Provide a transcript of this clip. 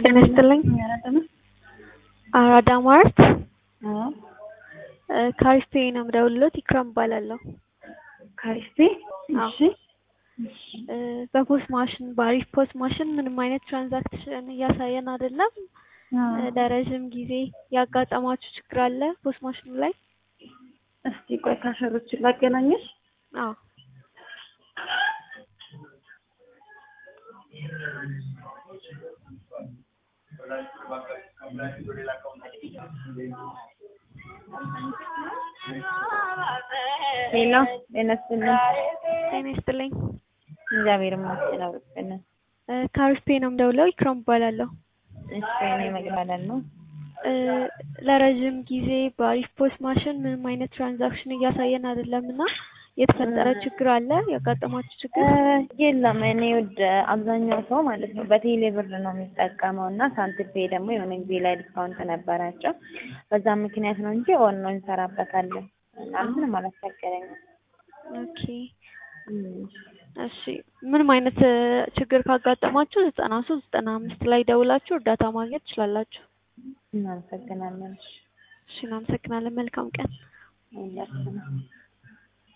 ጤና ይስጥልኝ። አራዳ ማርት ካሪስፔ ነው የምደውልልዎት። ኢክራም እባላለሁ። ካሪስፔ አዎ። እሺ በፖስት ማሽን በአሪፍ ፖስት ማሽን ምንም አይነት ትራንዛክሽን እያሳየን አይደለም። ለረዥም ጊዜ ያጋጠማችሁ ችግር አለ ፖስት ማሽኑ ላይ? እስቲ ቆይ ካሸሮችን ላገናኘሽ። አዎ ሄሎ ጤና ይስጥልኝ። ጤና ይስጥልኝ። እግዚአብሔር ይመስገን አውርተን። ካሪስፔ ነው የምደውለው። ኢክራም እባላለሁ። እሺ እኔ መግባላል ነው። እ ለረዥም ጊዜ በአሪፍ ፖስት ማሽን ምንም አይነት ትራንዛክሽን እያሳየን አይደለም እና የተፈጠረ ችግር አለ? ያጋጠማችሁ ችግር? የለም እኔ ወደ አብዛኛው ሰው ማለት ነው በቴሌ ብር ነው የሚጠቀመው እና ሳንቲም ፔይ ደግሞ የሆነ ጊዜ ላይ ዲስካውንት ነበራቸው። በዛ ምክንያት ነው እንጂ ኦን ነው እንሰራበታለን እና ምንም አላስቸገረኝም። ኦኬ እሺ። ምንም አይነት እ ችግር ካጋጠማችሁ ዘጠና ሶስት ዘጠና አምስት ላይ ደውላችሁ እርዳታ ማግኘት ትችላላችሁ። እናመሰግናለን። እሺ እናመሰግናለን። መልካም ቀን። ሁላችንም